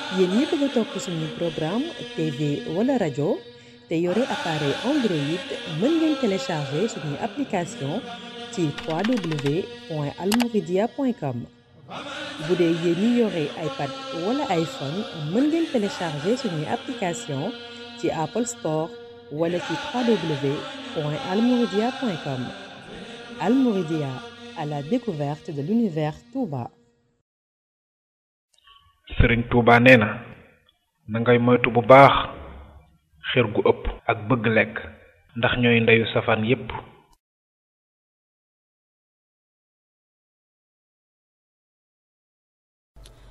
yéen ñi bëgg a topp suñu programme TV wala rajo te yore appareil Android mën ngeen télécharger suñu application ci www.almouridia.com bu dee yéen ñi yore iPad wala iPhone mën ngeen télécharger suñu application ci Apple Store wala ci www.almouridia.com Almouridia à la découverte de l'univers Touba. sëriñ Touba nee na na ngay moytu bu baax xër gu ëpp ak bëgg lekk ndax ñooy ndeyu safaan yépp